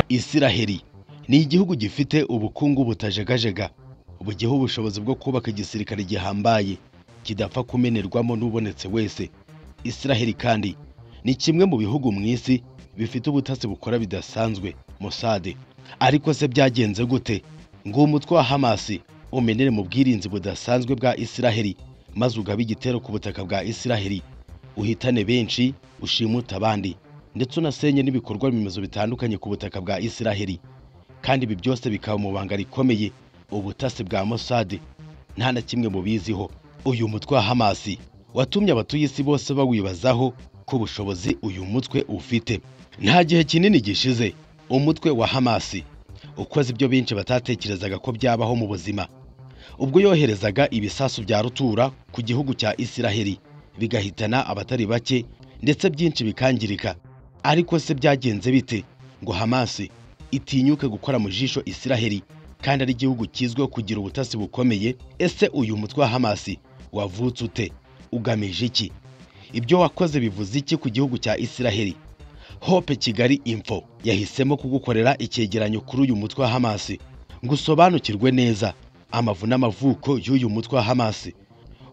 Isiraheli ni igihugu gifite ubukungu butajegajega bugiha ubushobozi bwo kubaka igisirikare gihambaye kidapfa kumenerwamo n'ubonetse wese Isiraheli kandi ni kimwe mu bihugu mu isi bifite ubutasi bukora bidasanzwe Mossad ariko se byagenze gute ngo umutwe wa Hamas umenere mu bwirinzi budasanzwe bwa Isiraheli maze ugabe igitero ku butaka bwa Isiraheli uhitane benshi ushimute abandi ndetse unasenye n'ibikorwa remezo bitandukanye ku butaka bwa Isiraheli kandi ibi byose bikaba mu banga rikomeye ubutasi bwa Mossad nta na kimwe mu biziho uyu mutwe wa Hamas watumye abatuye isi bose bawibazaho ku bushobozi uyu mutwe ufite nta gihe kinini gishize umutwe wa Hamas ukoze ibyo benshi batatekerezaga ko byabaho mu buzima ubwo yoherezaga ibisasu bya rutura ku gihugu cya Isiraheli bigahitana abatari bake ndetse byinshi bikangirika ariko se byagenze bite ngo Hamas itinyuke gukora mu jisho Isiraheli kandi ari igihugu kizwiho kugira ubutasi bukomeye ese uyu mutwe wa Hamas wavutse ute ugamije iki ibyo wakoze bivuze iki ku gihugu cya Isiraheli Hope Kigali Info yahisemo kugukorera icyegeranyo kuri uyu mutwe wa Hamas ngo usobanukirwe neza amavu n'amavuko y'uyu mutwe wa Hamas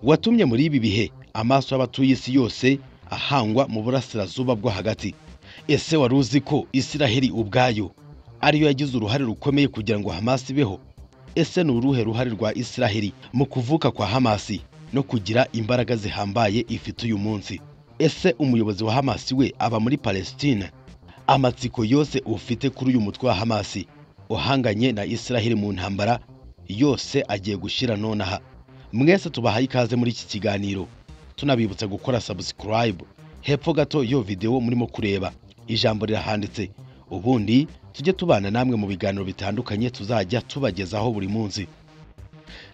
watumye muri ibi bihe amaso y'abatuye isi yose ahangwa mu burasirazuba bwo hagati ese wari uzi ko Isiraheli ubwayo ariyo yagize uruhare rukomeye kugira ngo Hamas ibeho ese ni uruhe ruhare rwa Isiraheli mu kuvuka kwa Hamas no kugira imbaraga zihambaye ifite uyu munsi ese umuyobozi wa Hamas we aba muri Palestine amatsiko yose ufite kuri uyu mutwe wa Hamas uhanganye na Isiraheli mu ntambara yose agiye gushira nonaha mwese tubahaye ikaze muri iki kiganiro tunabibutsa gukora subscribe hepfo gato yo videwo murimo kureba ijambo rirahanditse ubundi tujye tubana namwe mu biganiro bitandukanye tuzajya tubagezaho buri munsi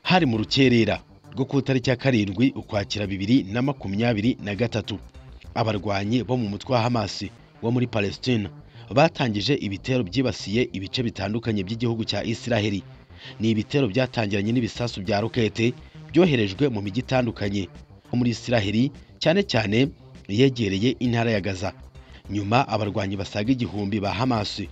hari mu rukerera rwo ku itariki ya karindwi ukwakira bibiri na makumyabiri na gatatu abarwanyi bo mu mutwe wa Hamas wo muri Palestine batangije ibitero byibasiye ibice bitandukanye by'igihugu cya Isiraheli ni ibitero byatangiranye n'ibisasu bya rokete byoherejwe mu mijyi itandukanye yo muri Isiraheli cyane cyane yegereye intara ya Gaza nyuma abarwanyi basaga igihumbi ba Hamas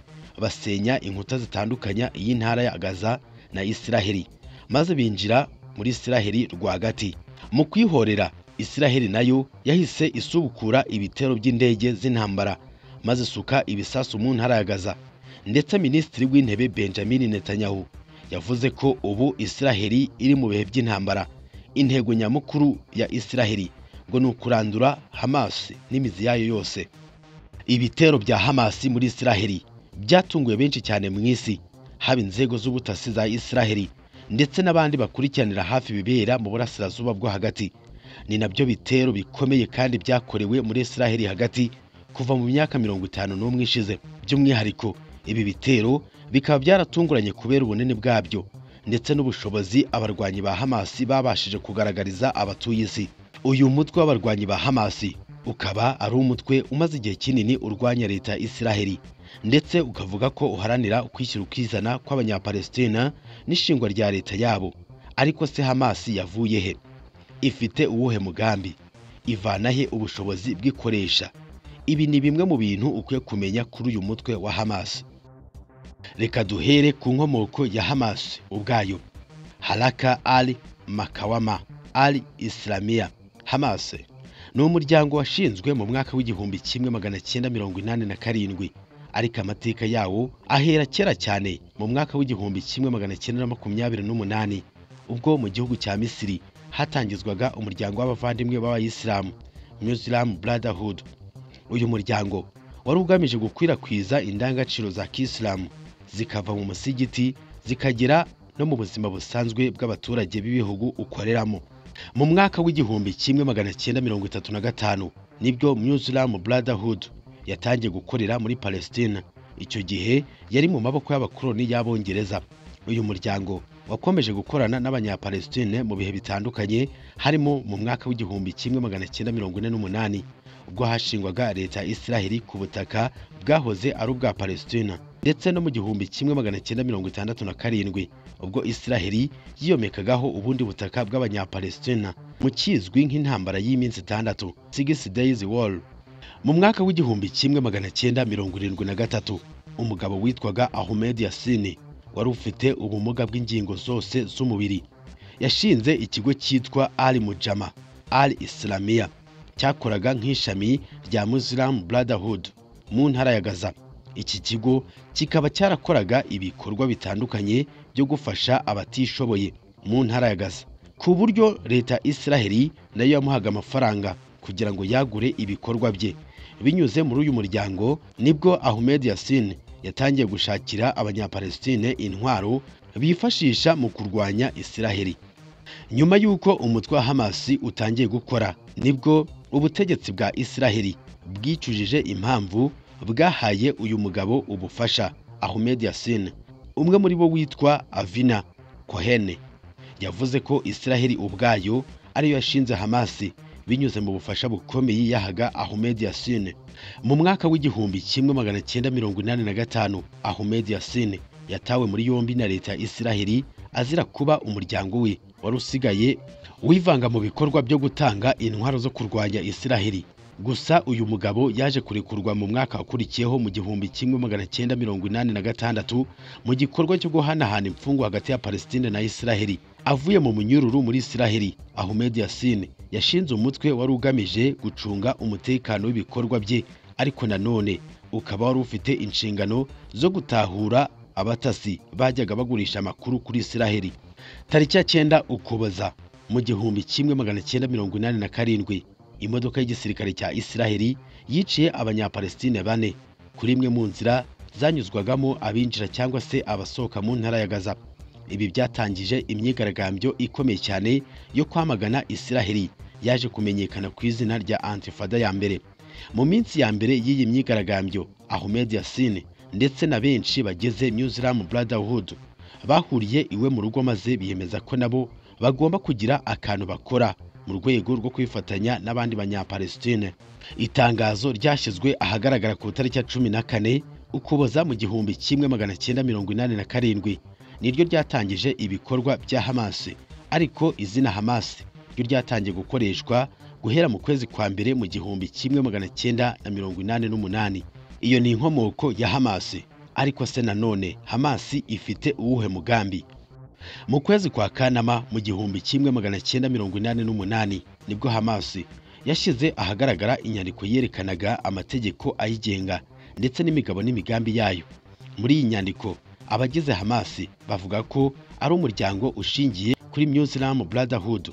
basenya inkuta zitandukanya iy'intara ya Gaza na Isiraheli maze binjira muri Isiraheli rwagati mu kwihorera Isiraheli nayo yahise isubukura ibitero by'indege z'intambara maze isuka ibisasu mu ntara ya Gaza ndetse minisitiri w'intebe Benjamin Netanyahu yavuze ko ubu Isiraheli iri mu bihe by'intambara intego nyamukuru ya Isiraheli ngo ni ukurandura Hamas n'imizi yayo yose ibitero bya Hamas muri Isiraheli byatunguye benshi cyane mu isi haba inzego z'ubutasi za Isiraheli ndetse n'abandi bakurikiranira hafi ibibera mu burasirazuba bwo hagati ni nabyo bitero bikomeye kandi byakorewe muri Isiraheli hagati kuva mu myaka mirongo itanu n'umwe ishize by'umwihariko ibi bitero bikaba byaratunguranye kubera ubunini bwabyo ndetse n'ubushobozi abarwanyi ba Hamas babashije kugaragariza abatuye isi uyu mutwe w'abarwanyi ba Hamas ukaba ari umutwe umaze igihe kinini urwanya leta ya Isiraheli ndetse ukavuga ko uharanira ukwishyira ukizana kw'abanyapalestina n'ishingwa rya leta yabo ariko se Hamas yavuye he ifite uwuhe mugambi ivana he ubushobozi bw'ikoresha ibi ni bimwe mu bintu ukwiye kumenya kuri uyu mutwe wa Hamas reka duhere ku nkomoko ya Hamas ubwayo Haraka al Makawama al Islamia Hamas ni umuryango washinzwe mu mwaka w'igihumbi kimwe magana cyenda mirongo inani na karindwi ariko amateka yawo ahera kera cyane mu mwaka w'igihumbi kimwe magana cyenda na makumyabiri n'umunani ubwo mu gihugu cya Misiri hatangizwaga umuryango w'abavandimwe b'Abayisilamu Muslim Brotherhood uyu muryango wari ugamije gukwirakwiza indangagaciro za Kisilamu zikava mu musigiti zikagera no mu buzima busanzwe bw'abaturage b'ibihugu ukoreramo mu mwaka w'igihumbi kimwe magana cyenda mirongo itatu na gatanu nibwo Muslim Brotherhood yatangiye gukorera muri Palestina icyo gihe yari mu maboko y'abakoloni y'Abongereza uyu muryango wakomeje gukorana n'abanyapalestine mu bihe bitandukanye harimo mu mwaka w'igihumbi kimwe magana cyenda mirongo ine n'umunani ubwo hashingwaga leta ya Isiraheli ku butaka bwahoze ari ubwa Palestina ndetse no mu gihumbi kimwe magana cyenda mirongo itandatu na karindwi ubwo isiraheli yiyomekagaho ubundi butaka bw'abanyapalesitina mu kizwi nk'intambara y'iminsi itandatu six days war mu mwaka w'igihumbi kimwe magana cyenda mirongo irindwi na gatatu umugabo witwaga ahmed yasini wari ufite ubumuga bw'ingingo zose z'umubiri yashinze ikigo cyitwa al mujama al islamiya cyakoraga nk'ishami rya muslim brotherhood mu ntara ya gaza iki kigo kikaba cyarakoraga ibikorwa bitandukanye byo gufasha abatishoboye mu ntara ya gaza ku buryo leta ya israheli nayo yamuhaga amafaranga kugira ngo yagure ibikorwa bye binyuze muri uyu muryango nibwo ahmed yasin yatangiye gushakira abanyapalestine intwaro bifashisha mu kurwanya israheli nyuma y'uko umutwe wa hamasi utangiye gukora nibwo ubutegetsi bwa israheli bwicujije impamvu bwahaye uyu mugabo ubufasha ahmed yasin umwe muri bo witwa avina kohene yavuze ko israheli ubwayo ariyo yashinze hamasi binyuze mu bufasha bukomeye yahaga ahmed yasin mu mwaka w'igihumbi kimwe magana cyenda mirongo inani na gatanu ahmed yasin yatawe muri yombi na leta ya israheli azira kuba umuryango we wari usigaye wivanga mu bikorwa byo gutanga intwaro zo kurwanya israheli gusa uyu mugabo yaje kurekurwa mu mwaka wakurikiyeho mu gihumbi kimwe magana cyenda mirongo inani na gatandatu mu gikorwa cyo guhanahana imfungwa hagati ya palestine na israheli avuye mu munyururu muri israheli ahmed yasin yashinze umutwe wari ugamije gucunga umutekano w'ibikorwa bye ariko nanone ukaba wari ufite inshingano zo gutahura abatasi bajyaga bagurisha amakuru kuri israheli tariki ya cyenda ukuboza mu gihumbi kimwe magana cyenda mirongo inani na karindwi imodoka y'igisirikare cya israheli yiciye abanyapalestine bane kuri imwe mu nzira zanyuzwagamo abinjira cyangwa se abasohoka mu ntara ya gaza ibi byatangije imyigaragambyo ikomeye cyane yo kwamagana israheli yaje kumenyekana ku izina rya antifada ya mbere mu minsi ya mbere y'iyi myigaragambyo ahmed yasin ndetse na benshi bageze muslim brotherhood bahuriye iwe mu rugo maze biyemeza ko nabo bagomba kugira akantu bakora mu rwego rwo kwifatanya n'abandi banyapalestine itangazo ryashyizwe ahagaragara ku itariki ya cumi na kane ukuboza mu gihumbi kimwe magana cyenda mirongo inani na karindwi niryo ryatangije ibikorwa bya hamasi ariko izina hamasi ryo ryatangiye gukoreshwa guhera mu kwezi kwa mbere mu gihumbi kimwe magana cyenda na mirongo inani n'umunani iyo ni inkomoko ya hamasi ariko se nanone hamasi ifite uwuhe mugambi mu kwezi kwa kanama mu gihumbi kimwe magana cyenda mirongo inani n'umunani nibwo hamasi yashyize ahagaragara inyandiko yerekanaga amategeko ayigenga ndetse n'imigabo n'imigambi yayo muri iyi nyandiko abagize hamasi bavuga ko ari umuryango ushingiye kuri muslim brotherhood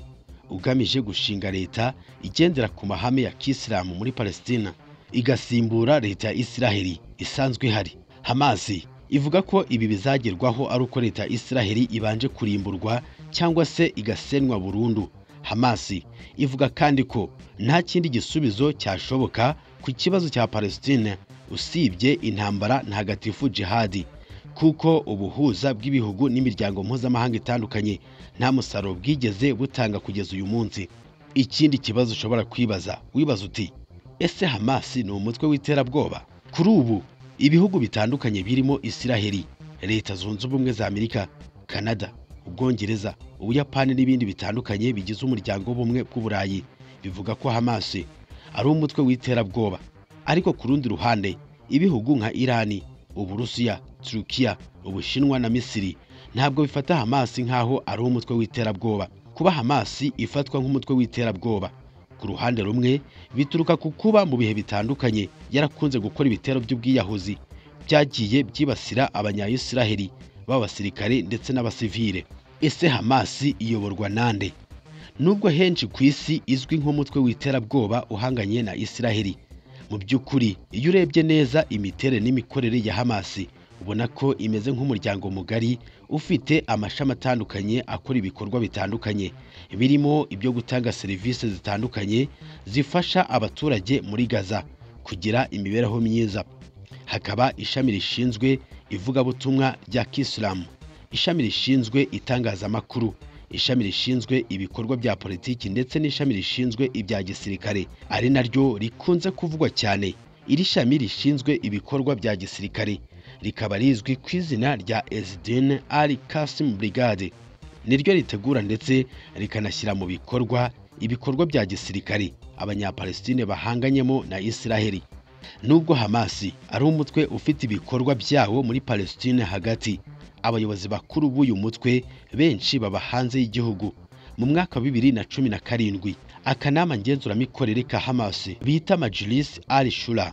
ugamije gushinga leta igendera ku mahame ya kisilamu muri palestina igasimbura leta ya israheli isanzwe ihari hamasi ivuga ko ibi bizagerwaho ari uko leta ya israheli ibanje kurimburwa cyangwa se igasenwa burundu hamasi ivuga kandi ko nta kindi gisubizo cyashoboka ku kibazo cya palestine usibye intambara ntagatifu jihadi kuko ubuhuza bw'ibihugu n'imiryango mpuzamahanga itandukanye nta musaruro bwigeze butanga kugeza uyu munsi ikindi kibazo ushobora kwibaza wibaza uti ese hamasi ni umutwe w'iterabwoba kuri ubu ibihugu bitandukanye birimo israheli leta zunze ubumwe za amerika canada ubwongereza ubuyapani n'ibindi bitandukanye bigize umuryango w'ubumwe bw'uburayi bivuga ko hamasi ari umutwe w'iterabwoba ariko ku rundi ruhande ibihugu nka irani uburusiya turukiya ubushinwa na misiri ntabwo bifata hamasi nk'aho ari umutwe w'iterabwoba kuba hamasi ifatwa nk'umutwe w'iterabwoba ku ruhande rumwe bituruka ku kuba mu bihe bitandukanye yarakunze gukora ibitero by'ubwiyahuzi byagiye byibasira abanyayisiraheli b'abasirikare ndetse n'abasivile ese hamasi iyoborwa nande nubwo henshi ku isi izwi nk'umutwe w'iterabwoba uhanganye na isiraheli mu by'ukuri iyo urebye neza imiterere n'imikorere ya hamasi ubona ko imeze nk'umuryango mugari ufite amashami atandukanye akora ibikorwa bitandukanye birimo ibyo gutanga serivisi zitandukanye zifasha abaturage muri gaza kugira imibereho myiza hakaba ishami rishinzwe ivugabutumwa rya kisilamu ishami rishinzwe itangazamakuru ishami rishinzwe ibikorwa bya politiki ndetse n'ishami rishinzwe ibya gisirikare ari naryo rikunze kuvugwa cyane iri shami rishinzwe ibikorwa bya gisirikare rikaba rizwi ku izina rya Ezdine Ali Qasim Brigade niryo ritegura ndetse rikanashyira mu bikorwa ibikorwa bya gisirikare abanyapalestine bahanganyemo na Israheli nubwo Hamasi ari umutwe ufite ibikorwa byawo muri Palestine hagati abayobozi bakuru b'uyu mutwe benshi baba hanze y'igihugu mu mwaka wa bibiri na cumi na karindwi akanama ngenzuramikorere ka Hamasi bita Majlis al Shura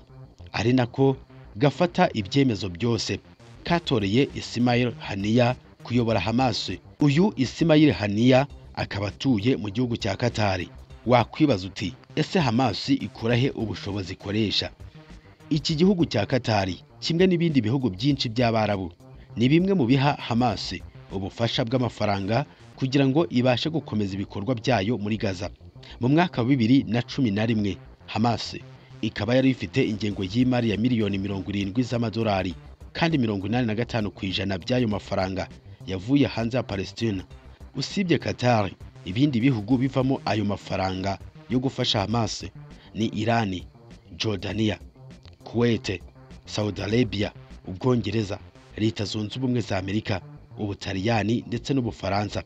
ari nako gafata ibyemezo byose katoreye Ismail Haniya kuyobora Hamas uyu Ismail Haniya akaba atuye mu gihugu cya Katari wakwibaza uti ese Hamas ikura he ubushobozi ikoresha iki gihugu cya Katari kimwe n'ibindi bihugu byinshi by'Abarabu ni bimwe mu biha Hamas ubufasha bw'amafaranga kugira ngo ibashe gukomeza ibikorwa byayo muri Gaza mu mwaka wa bibiri na cumi na rimwe Hamas ikaba yari ifite ingengo y'imari ya miliyoni mirongo irindwi z'amadolari kandi mirongo inani na gatanu ku ijana by'ayo mafaranga yavuye hanze ya Palestina usibye Qatar ibindi bihugu bivamo ayo mafaranga yo gufasha Hamas ni Irani Jordania Kuwait, Saudi Arabia, Ubwongereza, Leta Zunze Ubumwe za Amerika, Ubutaliyani ndetse n'Ubufaransa.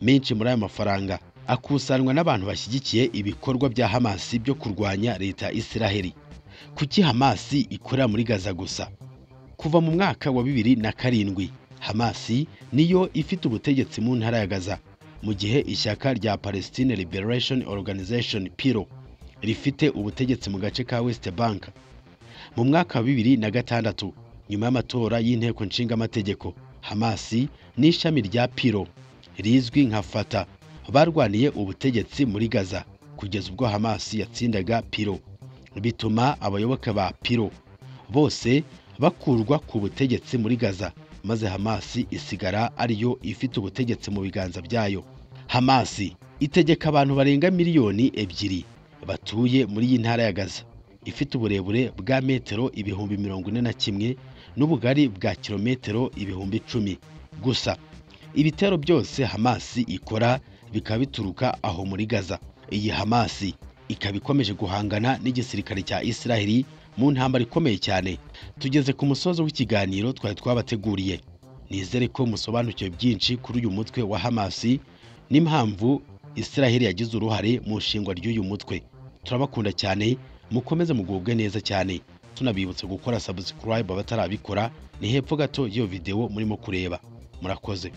Menshi muri aya mafaranga akusanwa n'abantu bashyigikiye ibikorwa bya Hamas byo kurwanya Leta ya Israheli. Kuki Hamas ikorera muri Gaza gusa? Kuva mu mwaka wa bibiri na karindwi, Hamas niyo ifite ubutegetsi mu ntara ya Gaza, mu gihe ishyaka rya Palestine Liberation Organization PLO rifite ubutegetsi mu gace ka West Bank mu mwaka wa bibiri na gatandatu nyuma y'amatora y'inteko nshingamategeko hamasi n'ishami rya piro rizwi nka fata barwaniye ubutegetsi muri gaza kugeza ubwo hamasi yatsindaga piro bituma abayoboke ba piro bose bakurwa ku butegetsi muri gaza maze hamasi isigara ariyo ifite ubutegetsi mu biganza byayo hamasi itegeka abantu barenga miliyoni ebyiri batuye muri iyi ntara ya gaza ifite uburebure bwa metero ibihumbi mirongo ine na kimwe n'ubugari bwa kilometero ibihumbi icumi gusa ibitero byose hamasi ikora bikaba bituruka aho muri gaza iyi hamasi ikaba ikomeje guhangana n'igisirikare cya israheli mu ntambara ikomeye cyane tugeze ku musozo w'ikiganiro twari twabateguriye nizere ko musobanukiwe byinshi kuri uyu mutwe wa hamasi n'impamvu israheli yagize uruhare mu nshingwa ry'uyu mutwe turabakunda cyane mukomeze mugubwe neza cyane tunabibutsa gukora subscribe abatarabikora ni hepfo gato y'iyo videwo murimo kureba murakoze